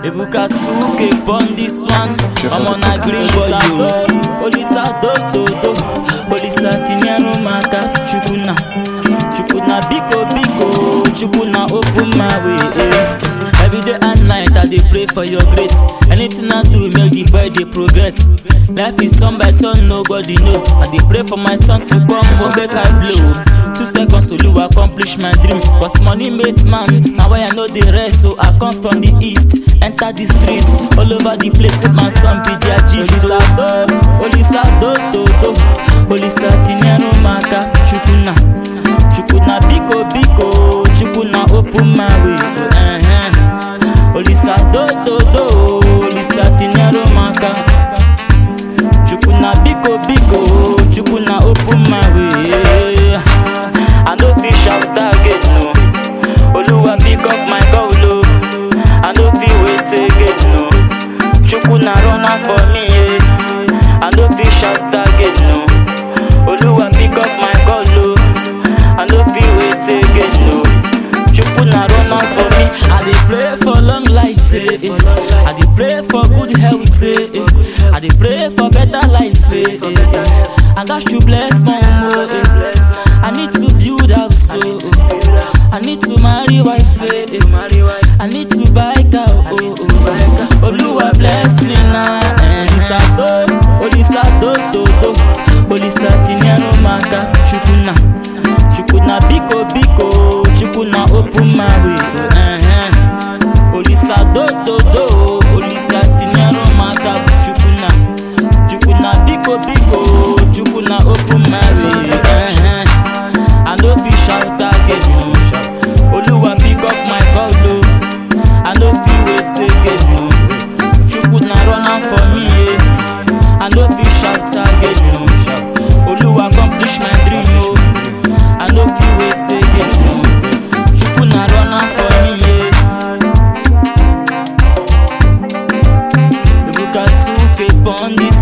Ebuka 2k on this one. I'm on a green boy, yo. Olisa do do do. Olisa tinyere maka. Chukuna. Chukuna biko biko. Chukuna open my way. eh. Every day and night I dey pray for your grace. Anything I do make the boy dey progress. Life is turn by turn, nobody know. I dey pray for my turn to come home, make I blow. Two seconds Olu accomplish my dream. Cause money makes man. Now why I know the rest, so I come from the east. Enter the streets, all over the place. Put my son be their gist. Olisa do, Olisa do do do. Olisa tinyere maka. Chukuna, Chukuna biko biko. Chukuna open my way. Uh-huh. Olisa do do do. Olisa tinyere maka. Chukuna biko biko. Chukuna open my way. I no fit shout again no. Oluwa pick up my call o. I no fit wait again no. Chukuna run am for me yeah. I no fit shout again no. Oluwa pick up my call o. I no fit wait again no. Chukuna run am for me. I dey pray for long life eh, eh. I dey pray for good health eh, eh. I dey pray for better life eh, eh, eh. I gats to bless my home oh, eh. I need to build house oh, oh. I need to marry wife eh, eh. I need to buy car oh, oh, oh. Oluwa bless me now eh. Olisa do, Olisa do do do Olisa tinyere maka Chukuna Chukuna biko biko Chukuna open my way uh-huh. Olisa do do do Olisa tinyere maka Chukuna Chukuna biko biko Chukuna open my way uh-huh. I no fit shout again no. Oluwa pick up my call o I no fit wait again no. Chukuna run am for me yeah. I no fit shout again no. Oluwa accomplish my dream o I no fit wait again no. Chukuna run am for me yeah. Ebuka 2k on this